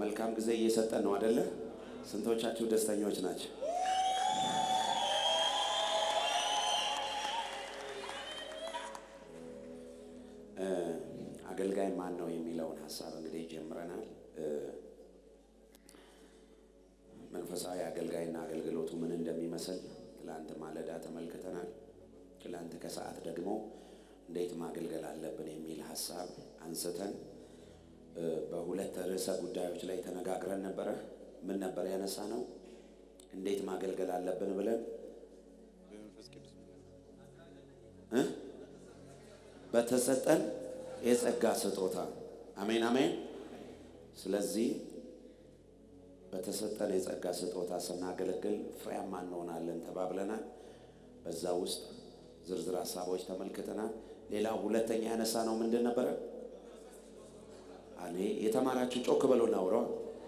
መልካም ጊዜ እየሰጠን ነው አደለ? ስንቶቻችሁ ደስተኞች ናቸው? አገልጋይ ማን ነው የሚለውን ሀሳብ እንግዲህ ጀምረናል። መንፈሳዊ አገልጋይና አገልግሎቱ ምን እንደሚመስል ትላንት ማለዳ ተመልክተናል። ትላንት ከሰዓት ደግሞ እንዴት ማገልገል አለብን የሚል ሀሳብ አንስተን በሁለት ርዕሰ ጉዳዮች ላይ ተነጋግረን ነበረ። ምን ነበር ያነሳ ነው? እንዴት ማገልገል አለብን ብለን እ በተሰጠን የጸጋ ስጦታ አሜን አሜን። ስለዚህ በተሰጠን የጸጋ ስጦታ ስናገለግል ፍሬያማ እንሆናለን ተባብለናል። በዛ ውስጥ ዝርዝር ሀሳቦች ተመልክተናል። ሌላው ሁለተኛ ያነሳ ነው ምንድን ነበረ? እኔ የተማራችሁ ጮክ በሎ ናውረው።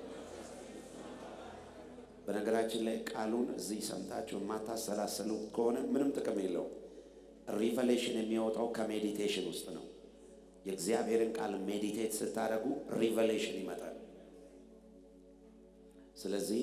በነገራችን ላይ ቃሉን እዚህ ሰምታችሁ የማታሰላስሉ ከሆነ ምንም ጥቅም የለው። ሪቨሌሽን የሚወጣው ከሜዲቴሽን ውስጥ ነው። የእግዚአብሔርን ቃል ሜዲቴት ስታደርጉ ሪቨሌሽን ይመጣል። ስለዚህ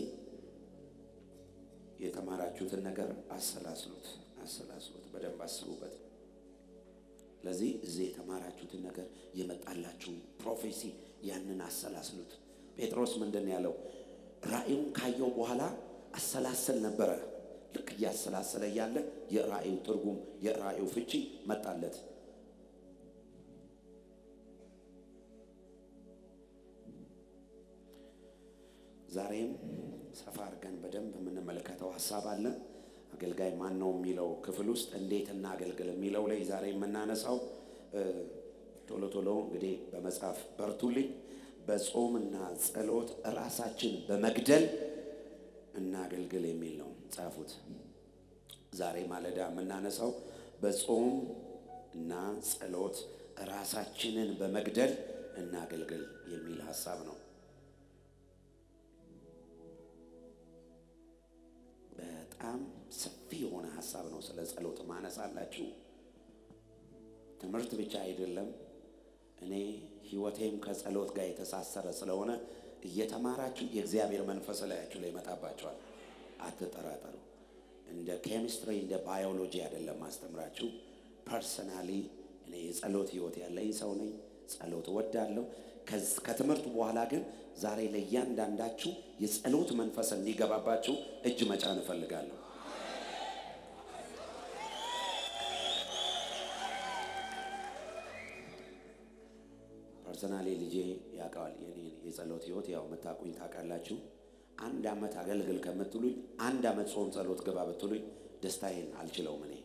የተማራችሁትን ነገር አሰላስሉት፣ አሰላስሉት፣ በደንብ አስቡበት። ስለዚህ እዚህ የተማራችሁትን ነገር የመጣላችሁ ፕሮፌሲ ያንን አሰላስሉት። ጴጥሮስ ምንድን ነው ያለው? ራእዩን ካየው በኋላ አሰላሰል ነበረ። ልክ እያሰላሰለ እያለ የራእዩ ትርጉም የራእዩ ፍቺ መጣለት። ዛሬም ሰፋ አድርገን በደንብ የምንመለከተው ሀሳብ አለ። አገልጋይ ማን ነው የሚለው ክፍል ውስጥ እንዴት እናገልግል የሚለው ላይ ዛሬ የምናነሳው ቶሎ ቶሎ እንግዲህ በመጽሐፍ በርቱልኝ። በጾምና ጸሎት ራሳችን በመግደል እናገልግል የሚል ነው ጻፉት። ዛሬ ማለዳ የምናነሳው በጾም እና ጸሎት ራሳችንን በመግደል እናገልግል የሚል ሀሳብ ነው። በጣም ሰፊ የሆነ ሀሳብ ነው። ስለ ጸሎት ማነሳላችሁ ትምህርት ብቻ አይደለም። እኔ ህይወቴም ከጸሎት ጋር የተሳሰረ ስለሆነ እየተማራችሁ የእግዚአብሔር መንፈስ ላያችሁ ላይ ይመጣባቸዋል። አትጠራጠሩ። እንደ ኬሚስትሪ እንደ ባዮሎጂ አይደለም ማስተምራችሁ። ፐርሰናሊ እኔ የጸሎት ህይወት ያለኝ ሰው ነኝ። ጸሎት እወዳለሁ። ከትምህርቱ በኋላ ግን ዛሬ ለእያንዳንዳችሁ የጸሎት መንፈስ እንዲገባባችሁ እጅ መጫን እፈልጋለሁ። ፐርሰናሊ ልጄ ያውቀዋል የኔ የጸሎት ህይወት። ያው የምታውቁኝ ታውቃላችሁ። አንድ አመት አገልግል ከምትሉኝ አንድ አመት ጾም ጸሎት ግባ ብትሉኝ ደስታዬን አልችለውም እኔ።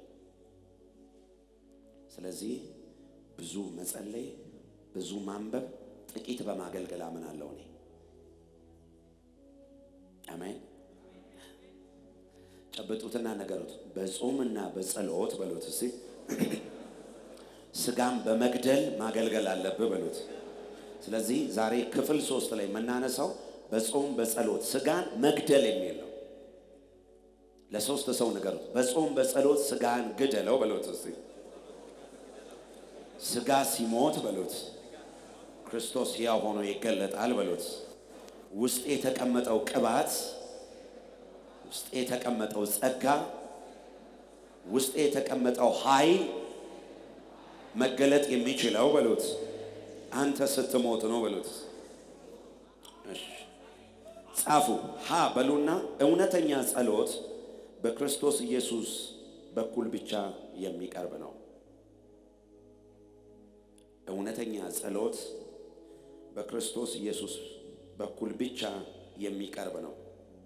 ስለዚህ ብዙ መጸለይ፣ ብዙ ማንበብ፣ ጥቂት በማገልገል አምናለሁ እኔ። አሜን። ጨብጡትና ነገሩት። በጾምና በጸሎት በሉት እስኪ ስጋም በመግደል ማገልገል አለብህ በሉት። ስለዚህ ዛሬ ክፍል ሶስት ላይ የምናነሳው በጾም በጸሎት ስጋን መግደል የሚል ነው። ለሶስት ሰው ንገሩት። በጾም በጸሎት ስጋን ግደለው በሉት እስቲ። ስጋ ሲሞት በሉት ክርስቶስ ሕያው ሆኖ ይገለጣል በሉት። ውስጥ የተቀመጠው ቅባት፣ ውስጥ የተቀመጠው ጸጋ፣ ውስጥ የተቀመጠው ኃይል መገለጥ የሚችለው በሉት አንተ ስትሞት ነው በሉት። እሺ ጻፉ። ሀ በሉና እውነተኛ ጸሎት በክርስቶስ ኢየሱስ በኩል ብቻ የሚቀርብ ነው። እውነተኛ ጸሎት በክርስቶስ ኢየሱስ በኩል ብቻ የሚቀርብ ነው።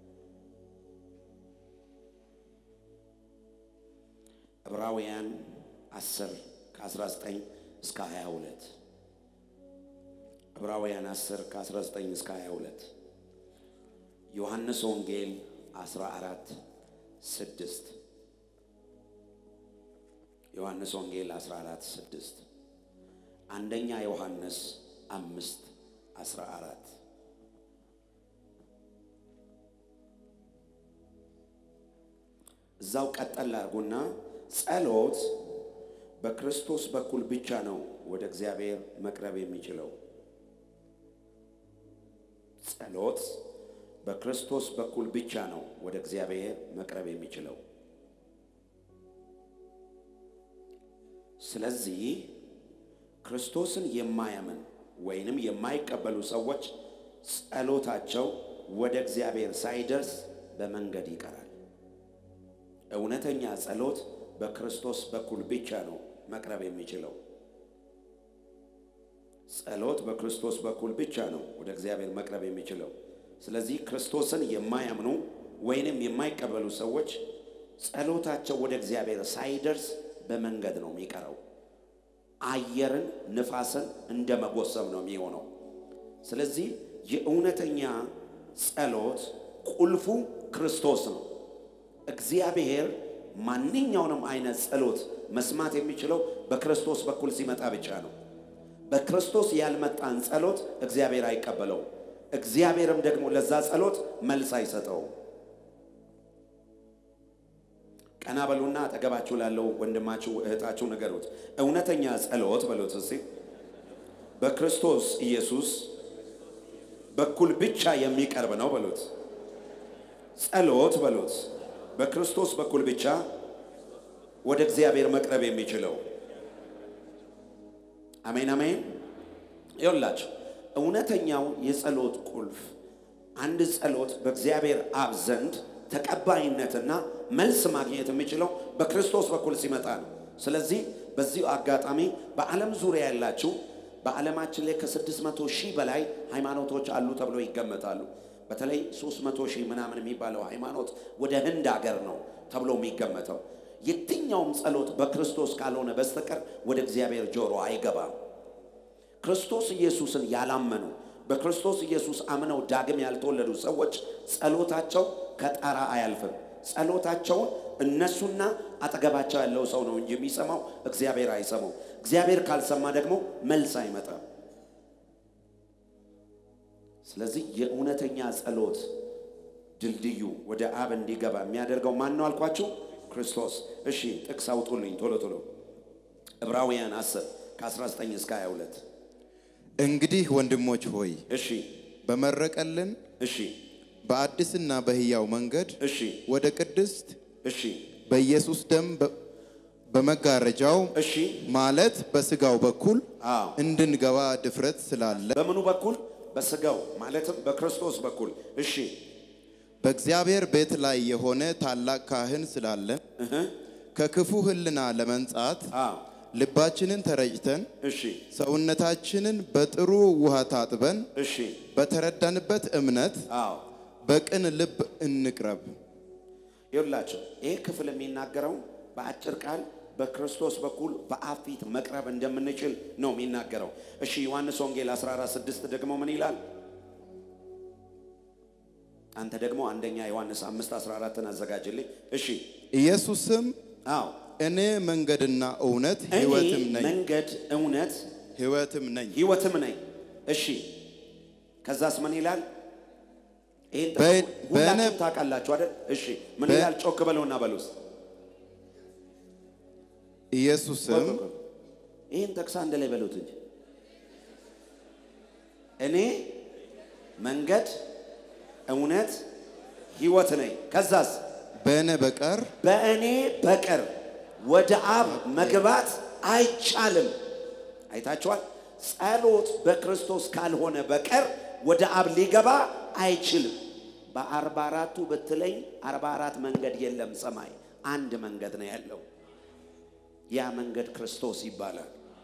ዕብራውያን 10 ከ19 እስከ 22 ዕብራውያን 10 ከ19 እስከ 22 ዮሐንስ ወንጌል 14 6 ዮሐንስ ወንጌል 14 6 አንደኛ ዮሐንስ 5 14 እዛው ቀጠል አድርጉና ጸሎት በክርስቶስ በኩል ብቻ ነው ወደ እግዚአብሔር መቅረብ የሚችለው። ጸሎት በክርስቶስ በኩል ብቻ ነው ወደ እግዚአብሔር መቅረብ የሚችለው። ስለዚህ ክርስቶስን የማያምን ወይንም የማይቀበሉ ሰዎች ጸሎታቸው ወደ እግዚአብሔር ሳይደርስ በመንገድ ይቀራል። እውነተኛ ጸሎት በክርስቶስ በኩል ብቻ ነው መቅረብ የሚችለው። ጸሎት በክርስቶስ በኩል ብቻ ነው ወደ እግዚአብሔር መቅረብ የሚችለው። ስለዚህ ክርስቶስን የማያምኑ ወይንም የማይቀበሉ ሰዎች ጸሎታቸው ወደ እግዚአብሔር ሳይደርስ በመንገድ ነው የሚቀረው። አየርን፣ ንፋስን እንደ መጎሰም ነው የሚሆነው። ስለዚህ የእውነተኛ ጸሎት ቁልፉ ክርስቶስ ነው። እግዚአብሔር ማንኛውንም አይነት ጸሎት መስማት የሚችለው በክርስቶስ በኩል ሲመጣ ብቻ ነው። በክርስቶስ ያልመጣን ጸሎት እግዚአብሔር አይቀበለውም። እግዚአብሔርም ደግሞ ለዛ ጸሎት መልስ አይሰጠውም። ቀና በሉና አጠገባችሁ ላለው ወንድማችሁ እህታችሁ ንገሩት። እውነተኛ ጸሎት በሉት እስቲ በክርስቶስ ኢየሱስ በኩል ብቻ የሚቀርብ ነው በሉት። ጸሎት በሉት በክርስቶስ በኩል ብቻ ወደ እግዚአብሔር መቅረብ የሚችለው አሜን አሜን። ይኸውላችሁ እውነተኛው የጸሎት ቁልፍ አንድ ጸሎት በእግዚአብሔር አብ ዘንድ ተቀባይነትና መልስ ማግኘት የሚችለው በክርስቶስ በኩል ሲመጣ ነው። ስለዚህ በዚሁ አጋጣሚ በዓለም ዙሪያ ያላችሁ በዓለማችን ላይ ከስድስት መቶ ሺህ በላይ ሃይማኖቶች አሉ ተብሎ ይገመታሉ። በተለይ ሶስት መቶ ሺህ ምናምን የሚባለው ሃይማኖት ወደ ህንድ ሀገር ነው ተብሎ የሚገመተው። የትኛውም ጸሎት በክርስቶስ ካልሆነ በስተቀር ወደ እግዚአብሔር ጆሮ አይገባም። ክርስቶስ ኢየሱስን ያላመኑ በክርስቶስ ኢየሱስ አምነው ዳግም ያልተወለዱ ሰዎች ጸሎታቸው ከጣራ አያልፍም። ጸሎታቸውን እነሱና አጠገባቸው ያለው ሰው ነው እንጂ የሚሰማው እግዚአብሔር አይሰማው። እግዚአብሔር ካልሰማ ደግሞ መልስ አይመጣም። ስለዚህ የእውነተኛ ጸሎት ድልድዩ ወደ አብ እንዲገባ የሚያደርገው ማን ነው አልኳችሁ? ክርስቶስ። እሺ ጥቅስ አውጡልኝ ቶሎ ቶሎ። ዕብራውያን 10 ከ19 እስከ 22 እንግዲህ ወንድሞች ሆይ እሺ በመረቀልን እሺ በአዲስና በሕያው መንገድ እሺ ወደ ቅድስት እሺ በኢየሱስ ደም በ- በመጋረጃው እሺ ማለት በስጋው በኩል አዎ እንድንገባ ድፍረት ስላለ በምኑ በኩል በስጋው ማለትም በክርስቶስ በኩል እሺ በእግዚአብሔር ቤት ላይ የሆነ ታላቅ ካህን ስላለ እህ ከክፉ ሕሊና ለመንጻት አዎ ልባችንን ተረጭተን እሺ ሰውነታችንን በጥሩ ውሃ ታጥበን እሺ በተረዳንበት እምነት አዎ በቅን ልብ እንቅረብ። ይኸውላችሁ ይህ ክፍል የሚናገረው በአጭር ቃል በክርስቶስ በኩል በአብ ፊት መቅረብ እንደምንችል ነው የሚናገረው። እሺ ዮሐንስ ወንጌል 14 6 ደግሞ ምን ይላል? አንተ ደግሞ አንደኛ ዮሐንስ 5 14ን አዘጋጅልኝ። እሺ ኢየሱስም አዎ እኔ መንገድና እውነት እኔ ሕይወትም ነኝ መንገድ እውነት ሕይወትም ነኝ። ህይወትም ነኝ። እሺ ከዛስ ምን ይላል? ይሄን በ- ሁላችሁም በእኔ- ታውቃላችሁ አይደል? እሺ ምን በ- ይላል? ጮክ በለውና በሉስ ኢየሱስም ይህን ጠቅሳ አንድ ላይ በሉት እንጂ እኔ መንገድ እውነት ህይወት ነኝ። ከዛስ በእኔ በቀር በእኔ በቀር ወደ አብ መግባት አይቻልም። አይታችኋል። ጸሎት በክርስቶስ ካልሆነ በቀር ወደ አብ ሊገባ አይችልም። በአርባ አራቱ ብትለኝ አርባ አራት መንገድ የለም። ሰማይ አንድ መንገድ ነው ያለው። ያ መንገድ ክርስቶስ ይባላል።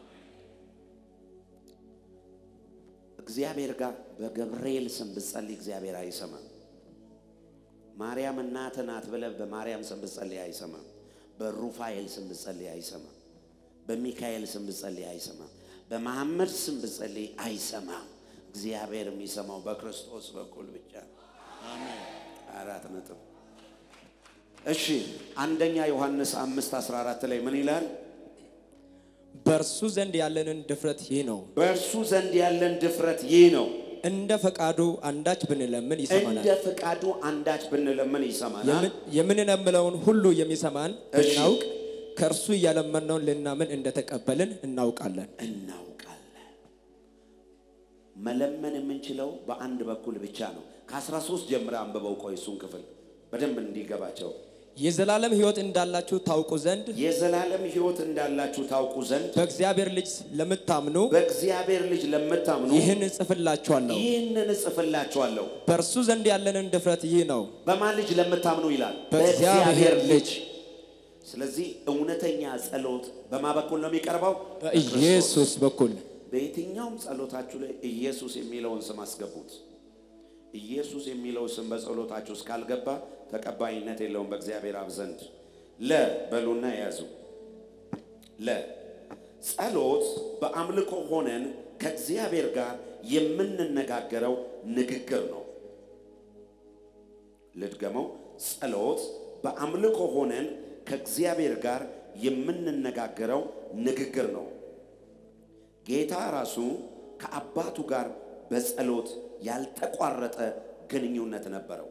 እግዚአብሔር ጋር በገብርኤል ስም ብትጸልይ እግዚአብሔር አይሰማም። ማርያም እናት ናት ብለህ በማርያም ስም ብትጸልይ አይሰማም። በሩፋኤል ስም ብትጸልይ አይሰማም። በሚካኤል ስም ብትጸልይ አይሰማም። በመሐመድ ስም ብትጸልይ አይሰማም። እግዚአብሔር የሚሰማው በክርስቶስ በኩል ብቻ ነው። አራት ነጥብ። እሺ አንደኛ ዮሐንስ አምስት አስራ አራት ላይ ምን ይላል? በእርሱ ዘንድ ያለንን ድፍረት ይህ ነው፣ በእርሱ ዘንድ ያለን ድፍረት ይህ ነው፣ እንደ ፈቃዱ አንዳች ብንለምን ይሰማናል። እንደ ፍቃዱ አንዳች ብንለምን ይሰማናል። የምን- የምንለምነውን ሁሉ የሚሰማን እሺ። ብናውቅ ከእርሱ እያለመነውን ልናምን እንደተቀበልን እናውቃለን። እናውቃለን። መለመን የምንችለው በአንድ በኩል ብቻ ነው። ከ13 ጀምረ አንብበው። ቆይ እሱን ክፍል በደንብ እንዲገባቸው የዘላለም ሕይወት እንዳላችሁ ታውቁ ዘንድ የዘላለም ሕይወት እንዳላችሁ ታውቁ ዘንድ በእግዚአብሔር ልጅ ለምታምኑ በእግዚአብሔር ልጅ ለምታምኑ ይህን እጽፍላችኋለሁ። ይህንን እጽፍላችኋለሁ። በእርሱ ዘንድ ያለንን ድፍረት ይህ ነው፣ በማን ልጅ ለምታምኑ ይላል? በእግዚአብሔር ልጅ። ስለዚህ እውነተኛ ጸሎት በማ በኩል ነው የሚቀርበው? በኢየሱስ በኩል በየትኛውም ጸሎታችሁ ላይ ኢየሱስ የሚለውን ስም አስገቡት። ኢየሱስ የሚለው ስም በጸሎታችሁ እስካልገባ ተቀባይነት የለውም በእግዚአብሔር አብ ዘንድ። ለ በሉና ያዙ። ለ ጸሎት በአምልኮ ሆነን ከእግዚአብሔር ጋር የምንነጋገረው ንግግር ነው። ልድገመው። ጸሎት በአምልኮ ሆነን ከእግዚአብሔር ጋር የምንነጋገረው ንግግር ነው። ጌታ ራሱ ከአባቱ ጋር በጸሎት ያልተቋረጠ ግንኙነት ነበረው።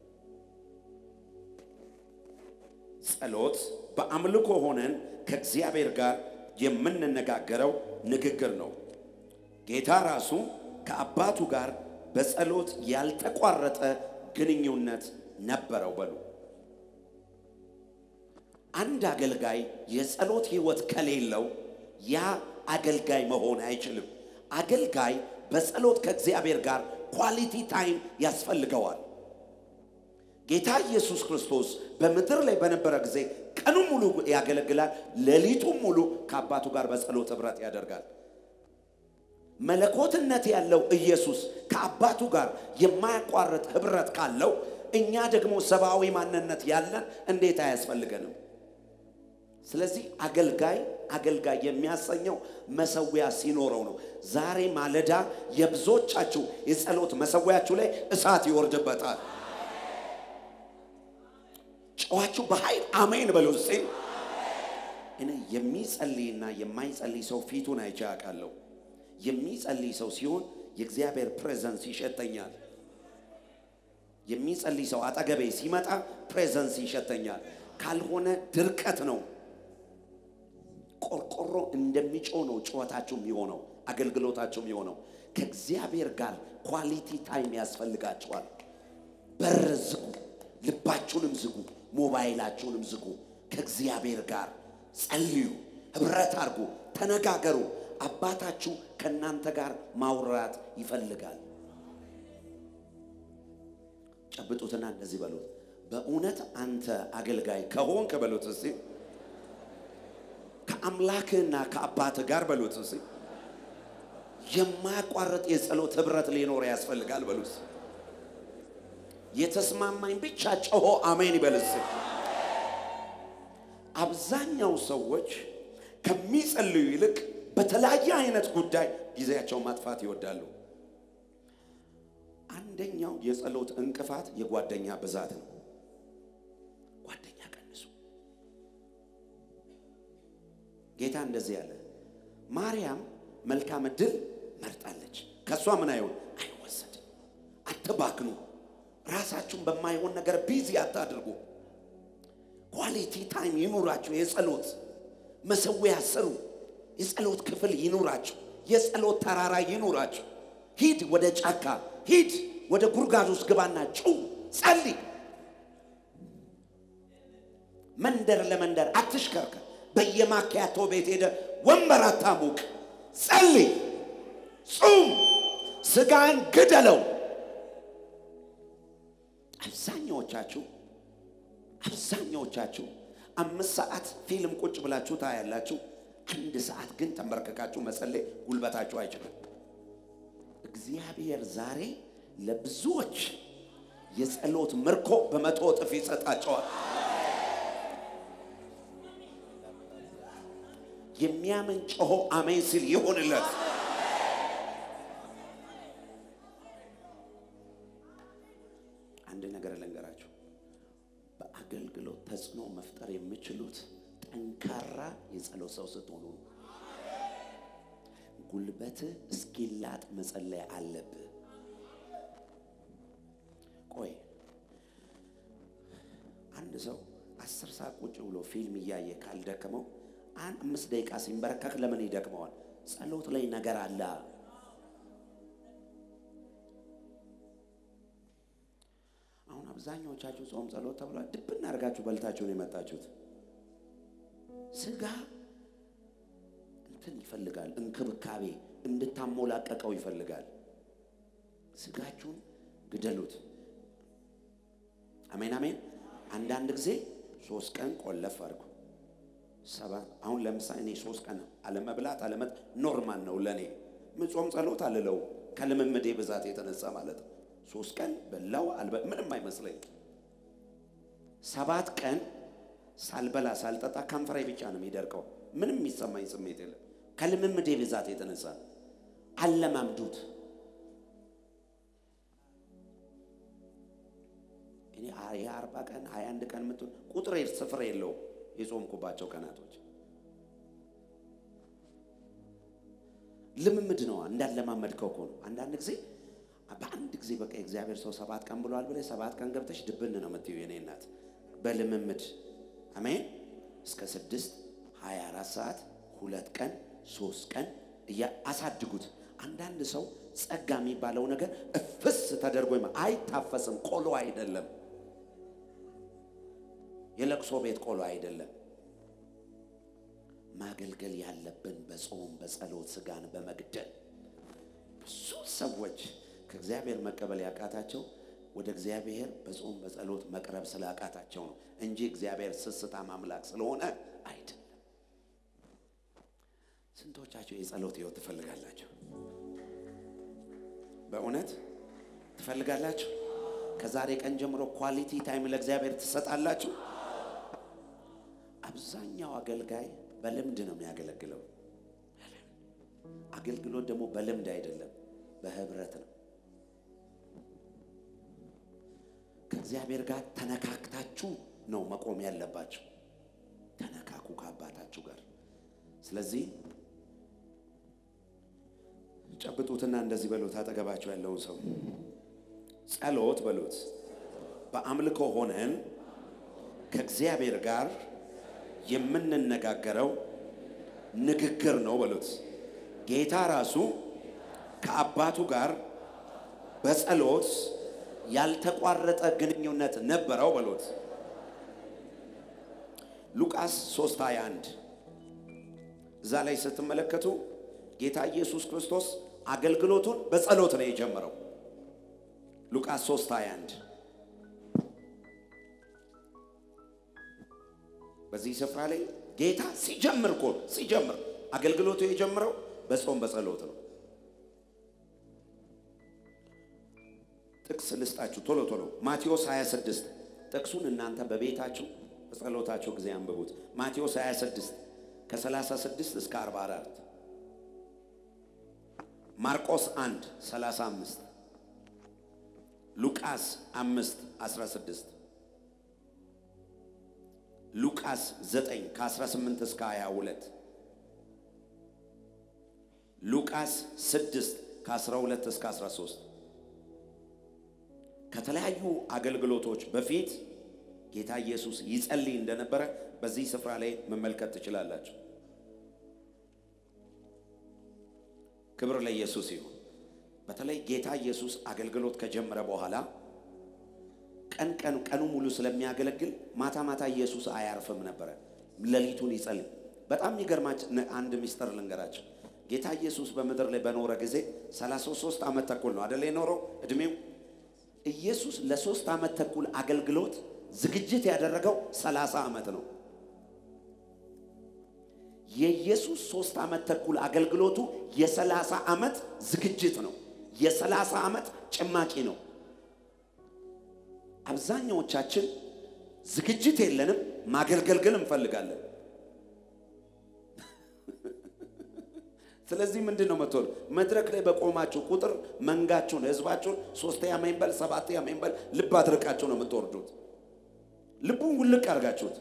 ጸሎት በአምልኮ ሆነን ከእግዚአብሔር ጋር የምንነጋገረው ንግግር ነው። ጌታ ራሱ ከአባቱ ጋር በጸሎት ያልተቋረጠ ግንኙነት ነበረው። በሉ አንድ አገልጋይ የጸሎት ሕይወት ከሌለው ያ አገልጋይ መሆን አይችልም። አገልጋይ በጸሎት ከእግዚአብሔር ጋር ኳሊቲ ታይም ያስፈልገዋል። ጌታ ኢየሱስ ክርስቶስ በምድር ላይ በነበረ ጊዜ ቀኑ ሙሉ ያገለግላል፣ ሌሊቱም ሙሉ ከአባቱ ጋር በጸሎት ኅብረት ያደርጋል። መለኮትነት ያለው ኢየሱስ ከአባቱ ጋር የማያቋርጥ ኅብረት ካለው እኛ ደግሞ ሰብአዊ ማንነት ያለን እንዴት አያስፈልገንም? ስለዚህ አገልጋይ አገልጋይ የሚያሰኘው መሰዊያ ሲኖረው ነው። ዛሬ ማለዳ የብዙዎቻችሁ የጸሎት መሰዊያችሁ ላይ እሳት ይወርድበታል። ጨዋችሁ በኃይል አሜን በሉ እስቲ። እኔ የሚጸልይና የማይጸልይ ሰው ፊቱን አይቼ አውቃለሁ። የሚጸልይ ሰው ሲሆን የእግዚአብሔር ፕሬዘንስ ይሸተኛል። የሚጸልይ ሰው አጠገቤ ሲመጣ ፕሬዘንስ ይሸተኛል። ካልሆነ ድርቀት ነው። ቆርቆሮ እንደሚጮህ ነው ጩኸታችሁ የሚሆነው፣ አገልግሎታችሁ የሚሆነው። ከእግዚአብሔር ጋር ኳሊቲ ታይም ያስፈልጋችኋል። በር ዝጉ፣ ልባችሁንም ዝጉ፣ ሞባይላችሁንም ዝጉ። ከእግዚአብሔር ጋር ጸልዩ፣ ኅብረት አድርጉ፣ ተነጋገሩ። አባታችሁ ከእናንተ ጋር ማውራት ይፈልጋል። ጨብጡትና እንደዚህ በሉት፣ በእውነት አንተ አገልጋይ ከሆንክ በሉት እስቲ ከአምላክህና ከአባትህ ጋር በሉት እስቲ የማያቋርጥ የጸሎት ኅብረት ሊኖር ያስፈልጋል በሉት። የተስማማኝ ብቻ ጮሆ አሜን ይበልስ። አብዛኛው ሰዎች ከሚጸልዩ ይልቅ በተለያየ አይነት ጉዳይ ጊዜያቸውን ማጥፋት ይወዳሉ። አንደኛው የጸሎት እንቅፋት የጓደኛ ብዛት ነው። ጓደኛ ቀንሱ። ጌታ እንደዚህ ያለ ማርያም መልካም ዕድል መርጣለች። ከእሷ ምን አይሆን አይወሰድም። አትባክኑ። ራሳችሁን በማይሆን ነገር ቢዚ አታድርጉ። ኳሊቲ ታይም ይኑራችሁ። የጸሎት መሰዊያ ስሩ። የጸሎት ክፍል ይኑራችሁ። የጸሎት ተራራ ይኑራችሁ። ሂድ ወደ ጫካ፣ ሂድ ወደ ጉድጓድ ውስጥ ግባና ጩው፣ ጸልይ። መንደር ለመንደር አትሽከርከር። በየማኪያቶ ቤት ሄደ ወንበር አታሙቅ። ጸልይ፣ ጹም፣ ስጋን ግደለው። አብዛኛዎቻችሁ አብዛኛዎቻችሁ አምስት ሰዓት ፊልም ቁጭ ብላችሁ ታያላችሁ። አንድ ሰዓት ግን ተንበርክካችሁ መጸለይ ጉልበታችሁ አይችልም። እግዚአብሔር ዛሬ ለብዙዎች የጸሎት ምርኮ በመቶ እጥፍ ይሰጣቸዋል። የሚያምን ጮሆ አሜን ሲል ይሁንለት። አንድ ነገር ልንገራችሁ። በአገልግሎት ተጽዕኖ መፍጠር የምችሉት ጠንካራ የጸሎት ሰው ስትሆኑ ነው። ጉልበትህ እስኪላጥ መጸለይ አለብህ። ቆይ አንድ ሰው አስር ሰዓት ቁጭ ብሎ ፊልም እያየ ካልደከመው አንድ አምስት ደቂቃ ሲንበረከክ ለምን ይደክመዋል? ጸሎት ላይ ነገር አለ። አብዛኛዎቻችሁ ጾም ጸሎት ተብሏል። ድብን አድርጋችሁ በልታችሁ ነው የመጣችሁት። ስጋ እንትን ይፈልጋል፣ እንክብካቤ እንድታሞላቀቀው ይፈልጋል። ስጋችሁን ግደሉት። አሜን አሜን። አንዳንድ ጊዜ ሶስት ቀን ቆለፍ አድርጉ። ሰባት አሁን ለምሳሌ እኔ ሶስት ቀን አለመብላት አለመጥ ኖርማል ነው ለእኔ። ምን ጾም ጸሎት አልለው ከልምምዴ ብዛት የተነሳ ማለት ነው። ሶስት ቀን በላው አልበ ምንም አይመስለኝ። ሰባት ቀን ሳልበላ ሳልጠጣ ከንፈሬ ብቻ ነው የሚደርቀው። ምንም የሚሰማኝ ስሜት የለም። ከልምምዴ ብዛት የተነሳ አለማምዱት። እኔ የአርባ ቀን ሀያ አንድ ቀን የምትሆን ቁጥር ስፍር የለው የጾምኩባቸው ቀናቶች ልምምድ ነው። እንዳለማመድከው እኮ ነው። አንዳንድ ጊዜ በአንድ ጊዜ በቃ የእግዚአብሔር ሰው ሰባት ቀን ብሏል ብለህ ሰባት ቀን ገብተሽ ድብን ነው የምትይው የኔ እናት። በልምምድ አሜን። እስከ ስድስት ሀያ አራት ሰዓት ሁለት ቀን ሶስት ቀን እያ አሳድጉት። አንዳንድ ሰው ጸጋ የሚባለው ነገር እፍስ ተደርጎ ይማ- አይታፈስም። ቆሎ አይደለም፣ የለቅሶ ቤት ቆሎ አይደለም። ማገልገል ያለብን በጾም በጸሎት ስጋን በመግደል ብዙ ሰዎች ከእግዚአብሔር መቀበል ያቃታቸው ወደ እግዚአብሔር በጾም በጸሎት መቅረብ ስላቃታቸው ነው እንጂ እግዚአብሔር ስስታም አምላክ ስለሆነ አይደለም። ስንቶቻችሁ የጸሎት ህይወት ትፈልጋላችሁ? በእውነት ትፈልጋላችሁ? ከዛሬ ቀን ጀምሮ ኳሊቲ ታይም ለእግዚአብሔር ትሰጣላችሁ? አብዛኛው አገልጋይ በልምድ ነው የሚያገለግለው። አገልግሎት ደግሞ በልምድ አይደለም፣ በህብረት ነው። ከእግዚአብሔር ጋር ተነካክታችሁ ነው መቆም ያለባችሁ። ተነካኩ ከአባታችሁ ጋር። ስለዚህ ጨብጡትና እንደዚህ በሉት፣ አጠገባችሁ ያለውን ሰው ጸሎት በሉት። በአምልኮ ሆነን ከእግዚአብሔር ጋር የምንነጋገረው ንግግር ነው በሉት። ጌታ ራሱ ከአባቱ ጋር በጸሎት ያልተቋረጠ ግንኙነት ነበረው በሉት። ሉቃስ 3 21 እዛ ላይ ስትመለከቱ ጌታ ኢየሱስ ክርስቶስ አገልግሎቱን በጸሎት ነው የጀመረው። ሉቃስ 3 21 በዚህ ስፍራ ላይ ጌታ ሲጀምር እኮ ሲጀምር አገልግሎቱ የጀመረው በጾም በጸሎት ነው። ጥቅስ ልስጣችሁ ቶሎ ቶሎ ማቴዎስ 26 ጥቅሱን እናንተ በቤታችሁ በጸሎታችሁ ጊዜ አንብቡት። ማቴዎስ 26 ከ36 እስከ 44 ማርቆስ 1 35 ሉቃስ 5 16 ሉቃስ 9 ከ18 እስከ 22 ሉቃስ 6 ከ12 እስከ 13 ከተለያዩ አገልግሎቶች በፊት ጌታ ኢየሱስ ይጸልይ እንደነበረ በዚህ ስፍራ ላይ መመልከት ትችላላችሁ። ክብር ለኢየሱስ ይሁን። በተለይ ጌታ ኢየሱስ አገልግሎት ከጀመረ በኋላ ቀን ቀን ቀኑ ሙሉ ስለሚያገለግል ማታ ማታ ኢየሱስ አያርፍም ነበረ። ሌሊቱን ይጸልይ። በጣም የሚገርማች አንድ ሚስጥር ልንገራቸው። ጌታ ኢየሱስ በምድር ላይ በኖረ ጊዜ 33 ዓመት ተኩል ነው አደለ የኖረው እድሜው። ኢየሱስ ለሶስት ዓመት ተኩል አገልግሎት ዝግጅት ያደረገው 30 ዓመት ነው። የኢየሱስ ሶስት ዓመት ተኩል አገልግሎቱ የሰላሳ ዓመት ዝግጅት ነው። የሰላሳ ዓመት ጭማቂ ነው። አብዛኛዎቻችን ዝግጅት የለንም፣ ማገልገል ግን እንፈልጋለን። ስለዚህ ምንድን ነው መቶል መድረክ ላይ በቆማችሁ ቁጥር መንጋችሁን፣ ህዝባችሁን ሶስት አሜን በል ሰባት አሜን በል ልብ አድርቃችሁ ነው የምትወርዱት። ልቡን ውልቅ አድርጋችሁት።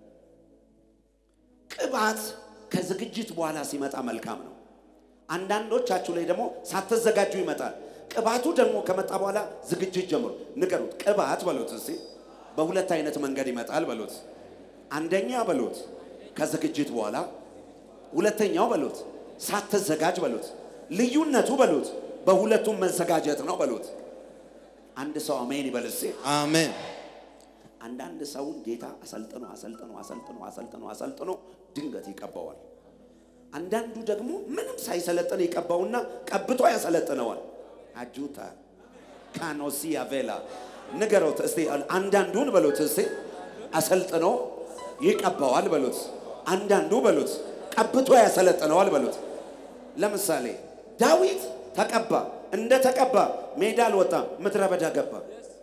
ቅባት ከዝግጅት በኋላ ሲመጣ መልካም ነው። አንዳንዶቻችሁ ላይ ደግሞ ሳትዘጋጁ ይመጣል። ቅባቱ ደግሞ ከመጣ በኋላ ዝግጅት ጀምሩ። ንገሩት። ቅባት በሉት እስቲ በሁለት አይነት መንገድ ይመጣል በሉት። አንደኛ በሉት ከዝግጅት በኋላ፣ ሁለተኛው በሉት ሳትዘጋጅ በሉት። ልዩነቱ በሉት በሁለቱም መዘጋጀት ነው በሉት። አንድ ሰው አሜን ይበል እስቲ። አሜን አንዳንድ ሰውን ጌታ አሰልጥኖ አሰልጥኖ አሰልጥኖ አሰልጥኖ አሰልጥኖ ድንገት ይቀባዋል። አንዳንዱ ደግሞ ምንም ሳይሰለጥን ይቀባውና ቀብቶ ያሰለጥነዋል። አጁታ ካኖሲያ ቬላ ንገሮት እስቲ አንዳንዱን በሉት እስቲ አሰልጥኖ ይቀባዋል በሉት። አንዳንዱ በሉት ቀብቶ ያሰለጥነዋል በሉት። ለምሳሌ ዳዊት ተቀባ። እንደ ተቀባ ሜዳ አልወጣም፣ ምድረ በዳ ገባ።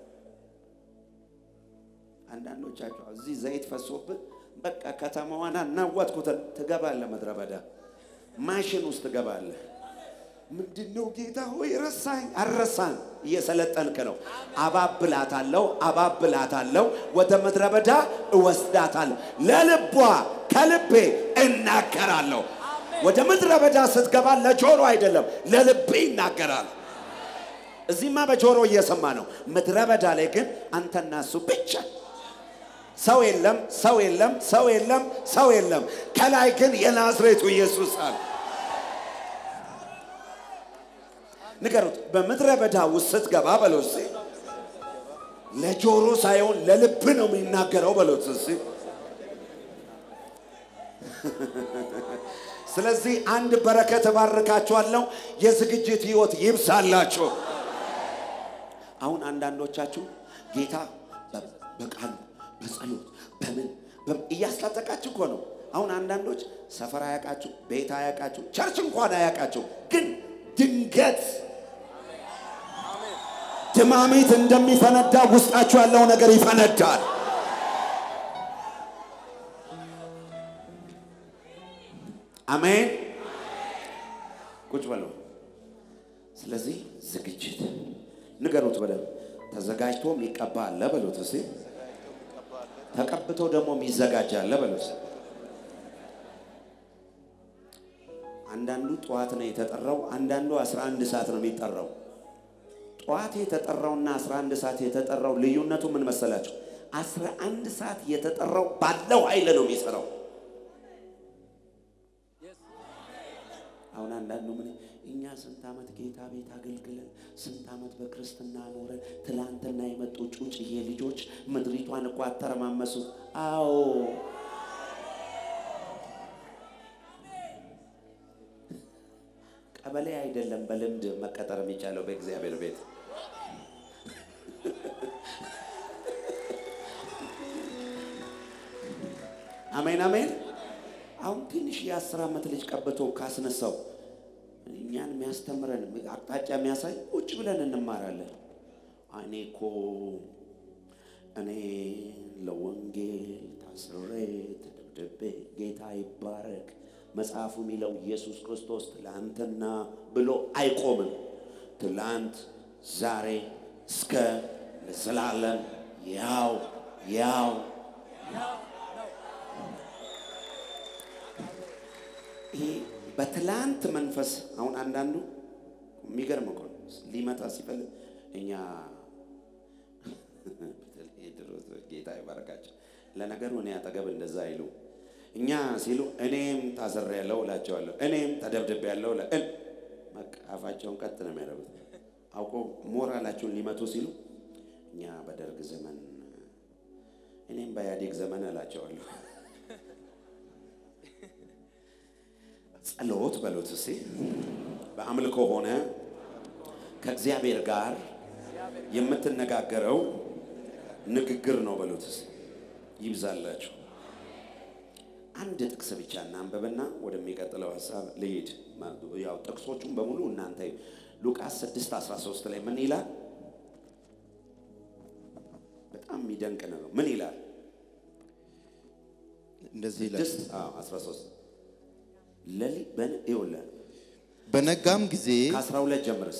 አንዳንዶቻቸው እዚህ ዘይት ፈሶብን በቃ ከተማዋን አናወጥኩትን ትገባለህ፣ ምድረ በዳ ማሽን ውስጥ ትገባለህ። ምንድነው ጌታ ሆይ ረሳኝ? አልረሳን፣ እየሰለጠንክ ነው። አባብላታለሁ፣ አባብላታለሁ፣ ወደ ምድረ በዳ እወስዳታለሁ፣ ለልቧ ከልቤ እናገራለሁ። ወደ ምድረ በዳ ስትገባ ለጆሮ አይደለም ለልቤ ይናገራል። እዚህማ በጆሮ እየሰማ ነው። ምድረ በዳ ላይ ግን አንተና እሱ ብቻ ሰው የለም፣ ሰው የለም፣ ሰው የለም፣ ሰው የለም። ከላይ ግን የናዝሬቱ ኢየሱስ አለ። ንገሩት። በምድረ በዳ ውስጥ ስትገባ በለው እስኪ ለጆሮ ሳይሆን ለልብ ነው የሚናገረው በለው እስኪ። ስለዚህ አንድ በረከት እባርካችኋለሁ። የዝግጅት ህይወት ይብዛላችሁ። አሁን አንዳንዶቻችሁ ጌታ በቃሉ በጸሎት በምን እያስታጠቃችሁ እኮ ነው። አሁን አንዳንዶች ሰፈር አያውቃችሁ፣ ቤት አያውቃችሁ፣ ቸርች እንኳን አያውቃችሁ። ግን ድንገት ድማሚት እንደሚፈነዳ ውስጣችሁ ያለው ነገር ይፈነዳል። አሜን። ቁጭ በሉ። ስለዚህ ዝግጅት ንገሩት በደንብ ተዘጋጅቶ የሚቀባ አለ በሉት እስቲ። ተቀብቶ ደግሞ የሚዘጋጅ አለ በሉት። አንዳንዱ ጠዋት ነው የተጠራው፣ አንዳንዱ 11 ሰዓት ነው የሚጠራው። ጠዋት የተጠራውና 11 ሰዓት የተጠራው ልዩነቱ ምን መሰላቸው? 11 ሰዓት የተጠራው ባለው ኃይል ነው የሚሰራው። አሁን አንዳንዱ ምን እኛ ስንት ዓመት ጌታ ቤት አገልግለን ስንት ዓመት በክርስትና ኖረን ትላንትና የመጡ ጩጭዬ ልጆች ምድሪቷን እኮ አተረማመሱት። አዎ ቀበሌ አይደለም በልምድ መቀጠር የሚቻለው በእግዚአብሔር ቤት። አሜን አሜን። አሁን ትንሽ የአስር ዓመት ልጅ ቀብቶ ካስነሳው እኛን የሚያስተምረን አቅጣጫ የሚያሳይ ቁጭ ብለን እንማራለን። እኔ እኮ እኔ ለወንጌል ታስሬ ተደብድቤ ጌታ ይባረክ መጽሐፉ የሚለው ኢየሱስ ክርስቶስ ትላንትና ብሎ አይቆምም። ትላንት፣ ዛሬ እስከ ለዘላለም ያው ያው ይሄ በትላንት መንፈስ አሁን አንዳንዱ የሚገርም እኮ ነው። ሊመጣ ሲፈልግ እኛ ጌታ ይባረካቸው። ለነገሩ እኔ አጠገብ እንደዛ አይሉ እኛ ሲሉ እኔም ታስሬያለሁ እላቸዋለሁ። እኔም ተደብድቤያለሁ። አፋቸውን ቀጥ ነው የሚያደርጉት። አውቆ ሞራላቸውን ሊመቱ ሲሉ እኛ በደርግ ዘመን እኔም በኢህአዴግ ዘመን እላቸዋለሁ። ጸሎት በሉት እስቲ። በአምልኮ ሆነ ከእግዚአብሔር ጋር የምትነጋገረው ንግግር ነው በሉት እስቲ። ይብዛላችሁ። አንድ ጥቅስ ብቻ እናንብብና ወደሚቀጥለው ሀሳብ ልሂድ። ያው ጥቅሶቹን በሙሉ እናንተ ሉቃስ 6 13 ላይ ምን ይላል? በጣም የሚደንቅ ነው። ምን ይላል? እንደዚህ ይላል። 6 13 ለሊ በን ይኸውልህ በነጋም ጊዜ ከ12 ጀምርስ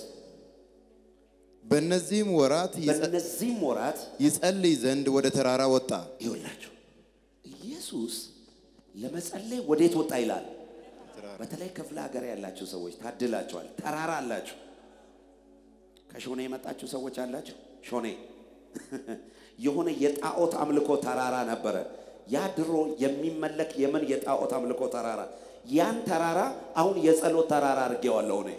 በእነዚህም ወራት ይጸ- በእነዚህም ወራት ይጸልይ ዘንድ ወደ ተራራ ወጣ። ይኸውላችሁ ኢየሱስ ለመጸለይ ወዴት ወጣ ይላል። በተለይ ክፍለ ሀገር ያላችሁ ሰዎች ታድላችኋል። ተራራ አላችሁ። ከሾኔ የመጣችሁ ሰዎች አላችሁ። ሾኔ የሆነ የጣዖት አምልኮ ተራራ ነበረ። ያ ድሮ የሚመለክ የምን የጣዖት አምልኮ ተራራ፣ ያን ተራራ አሁን የጸሎት ተራራ አድርጌዋለሁ እኔ።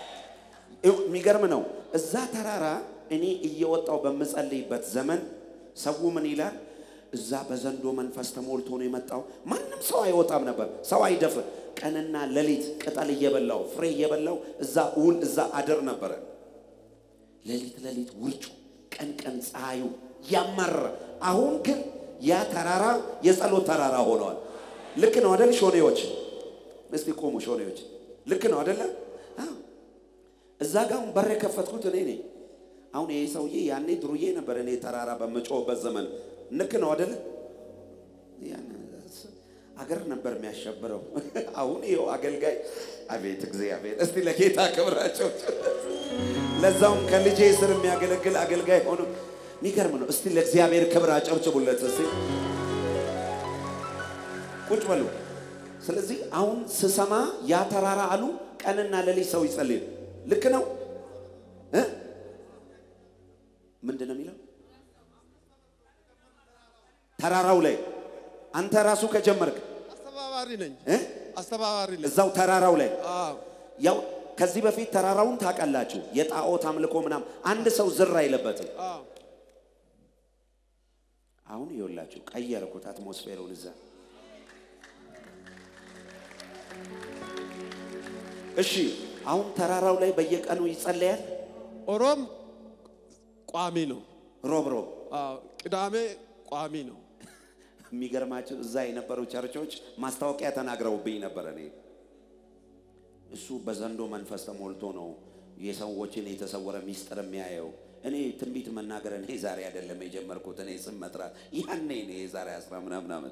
የሚገርም ነው። እዛ ተራራ እኔ እየወጣው በምጸልይበት ዘመን ሰው ምን ይላል? እዛ በዘንዶ መንፈስ ተሞልቶ ነው የመጣው። ማንም ሰው አይወጣም ነበር፣ ሰው አይደፍር። ቀንና ሌሊት ቅጠል እየበላው ፍሬ እየበላው እዛ ውል እዛ አድር ነበረ። ሌሊት ሌሊት ውርጩ፣ ቀን ቀን ፀሐዩ ያማረ። አሁን ግን ያ ተራራ የጸሎት ተራራ ሆነዋል። ልክ ነው አደል? ሾኔዎች እስቲ ቆሙ። ሾኔዎች ልክ ነው አደለ? አዎ። እዛ ጋ አሁን በር የከፈትኩት እኔ ነኝ። አሁን ይሄ ሰውዬ ያኔ ድሩዬ ነበር። እኔ ተራራ በምጮህበት ዘመን ልክ ነው አደለ? ያን አገር ነበር የሚያሸብረው። አሁን ይኸው አገልጋይ። አቤት እግዚአብሔር! እስቲ ለጌታ ክብራቸው ለዛውም ከልጄ ስር የሚያገለግል አገልጋይ ሆኖ የሚገርም ነው። እስቲ ለእግዚአብሔር ክብር አጨብጭቡለት እስቲ። ቁጭ በሉ። ስለዚህ አሁን ስሰማ ያ ተራራ አሉ ቀንና ሌሊት ሰው ይጸልይ። ልክ ነው እ ምንድን ነው የሚለው ተራራው ላይ አንተ ራሱ ከጀመርክ አስተባባሪ ነኝ። እ አስተባባሪ ነኝ። እዛው ተራራው ላይ አዎ ያው ከዚህ በፊት ተራራውን ታውቃላችሁ፣ የጣዖት አምልኮ ምናምን አንድ ሰው ዝር አይለበትም። አዎ አሁን ይኸውላችሁ ቀየርኩት አትሞስፌሩን እዛ። እሺ አሁን ተራራው ላይ በየቀኑ ይጸለያል። ኦሮም ቋሚ ነው። ሮብ ሮብ አዎ ቅዳሜ ቋሚ ነው። የሚገርማችሁ እዛ የነበሩ ቸርቾች ማስታወቂያ ተናግረውብኝ ነበር። እኔ እሱ በዘንዶ መንፈስ ተሞልቶ ነው የሰዎችን የተሰወረ ሚስጥር የሚያየው። እኔ ትንቢት መናገር እኔ ዛሬ አይደለም የጀመርኩት። እኔ ስም መጥራት ያኔ እኔ የዛሬ አስራ ምናምን ዓመት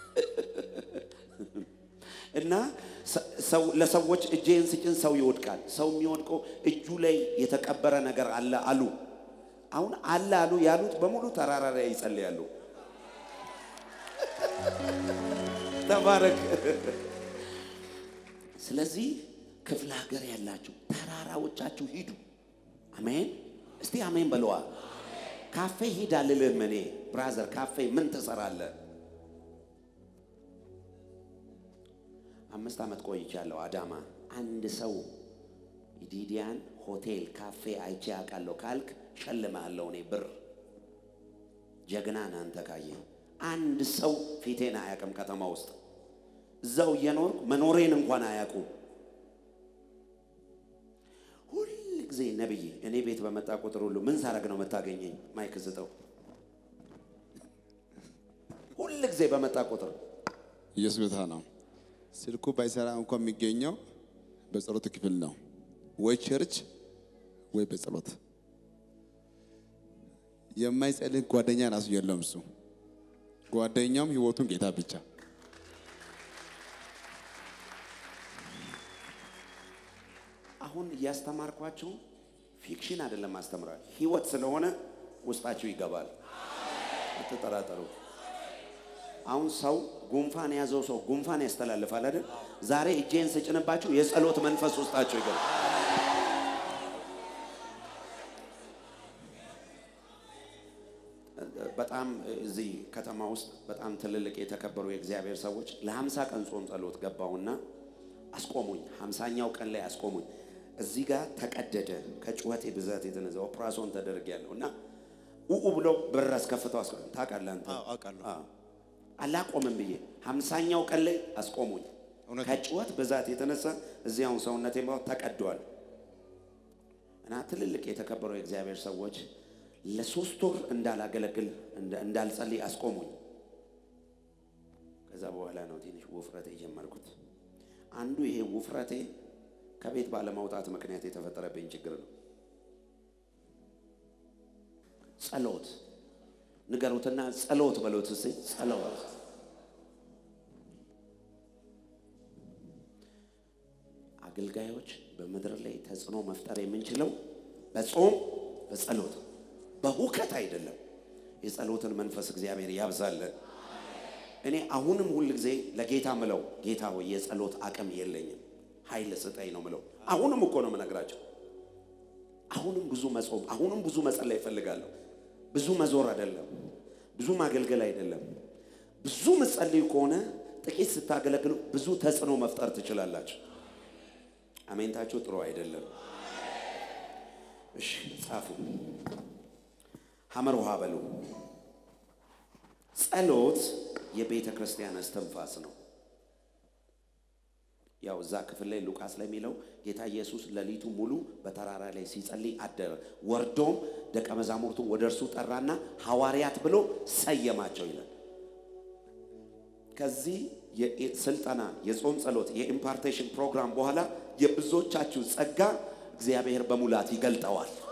እና ሰው ለሰዎች እጄን ስጭን ሰው ይወድቃል። ሰው የሚወድቀው እጁ ላይ የተቀበረ ነገር አለ አሉ። አሁን አለ አሉ ያሉት በሙሉ ተራራ ላይ ይጸልያሉ። ተባረክ። ስለዚህ ክፍለ ሀገር ያላችሁ ተራራዎቻችሁ ሂዱ። አሜን። እስቲ አሜን በለዋ። ካፌ ሂድ አልልህም እኔ ብራዘር። ካፌ ምን ትሰራለህ? አምስት ዓመት ቆይቻለሁ አዳማ። አንድ ሰው ዲዲያን ሆቴል ካፌ አይቼ አውቃለሁ ካልክ ሸልምሃለሁ እኔ ብር። ጀግና ነህ አንተ ካየ አንድ ሰው ፊቴን አያውቅም ከተማ ውስጥ እዛው እየኖርኩ መኖሬን እንኳን አያውቁም። ሁል ጊዜ ነብይ እኔ ቤት በመጣ ቁጥር ሁሉ ምን ሳረግ ነው የምታገኘኝ? ማይክ ስጠው። ሁል ጊዜ በመጣ ቁጥር ኢየሱስ ጌታ ነው። ስልኩ ባይሰራ እንኳን የሚገኘው በጸሎት ክፍል ነው፣ ወይ ቸርች ወይ በጸሎት። የማይጸልይ ጓደኛ ራሱ የለውም። እሱ ጓደኛውም ህይወቱን ጌታ ብቻ። አሁን እያስተማርኳችሁ ፊክሽን አይደለም ማስተምራል፣ ህይወት ስለሆነ ውስጣችሁ ይገባል። አትጠራጠሩ። አሁን ሰው ጉንፋን የያዘው ሰው ጉንፋን ያስተላልፋል አይደል? ዛሬ እጄን ስጭንባችሁ የጸሎት መንፈስ ውስጣችሁ ይገባል። በጣም እዚህ ከተማ ውስጥ በጣም ትልልቅ የተከበሩ የእግዚአብሔር ሰዎች ለሀምሳ ቀን ጾም ጸሎት ገባሁና አስቆሙኝ። ሀምሳኛው ቀን ላይ አስቆሙኝ። እዚህ ጋር ተቀደደ ከጩኸቴ ብዛት የተነሳ ኦፕራሶን ተደርጊያለሁ እና ኡኡ ብለው ብር አስከፍተው አስቆ ታውቃለህ አንተ አዎ፣ አውቃለሁ። አዎ። አላቆምም ብዬ ሀምሳኛው ቀን ላይ አስቆሙኝ። እውነት ነው። ከጩኸት ብዛት የተነሳ እዚያውን ሰውነቴ ተቀዷል እና ትልልቅ የተከበሩ የእግዚአብሔር ሰዎች ለሶስት ወር እንዳላገለግል እንዳ- እንዳልጸልይ አስቆሙኝ። ከዛ በኋላ ነው ትንሽ ውፍረቴ የጀመርኩት። አንዱ ይሄ ውፍረቴ ከቤት ባለማውጣት ምክንያት የተፈጠረብኝ ችግር ነው። ጸሎት ንገሩትና ጸሎት በሎት እስኪ ጸሎት አገልጋዮች በምድር ላይ ተጽዕኖ መፍጠር የምንችለው በጾም በጸሎት በሁከት አይደለም። የጸሎትን መንፈስ እግዚአብሔር ያብዛለን። እኔ አሁንም ሁል ጊዜ ለጌታ ምለው ጌታ ሆይ የጸሎት አቅም የለኝም፣ ኃይል ስጠኝ ነው ምለው። አሁንም እኮ ነው የምነግራቸው። አሁንም ብዙ መጾም፣ አሁንም ብዙ መጸለይ ይፈልጋለሁ። ብዙ መዞር አይደለም፣ ብዙ ማገልገል አይደለም። ብዙ ምጸልዩ ከሆነ ጥቂት ስታገለግሉ ብዙ ተጽዕኖ መፍጠር ትችላላችሁ። አሜንታችሁ ጥሩ አይደለም። እሺ ጻፉ። ሐመር ውሃ በሉ። ጸሎት የቤተ ክርስቲያን እስትንፋስ ነው። ያው እዛ ክፍል ላይ ሉቃስ ላይ የሚለው ጌታ ኢየሱስ ሌሊቱ ሙሉ በተራራ ላይ ሲጸልይ አደረ። ወርዶም ደቀ መዛሙርቱን ወደ እርሱ ጠራና ሐዋርያት ብሎ ሰየማቸው ይላል። ከዚህ የስልጠና የጾም ጸሎት የኢምፓርቴሽን ፕሮግራም በኋላ የብዙዎቻችሁ ጸጋ እግዚአብሔር በሙላት ይገልጠዋል።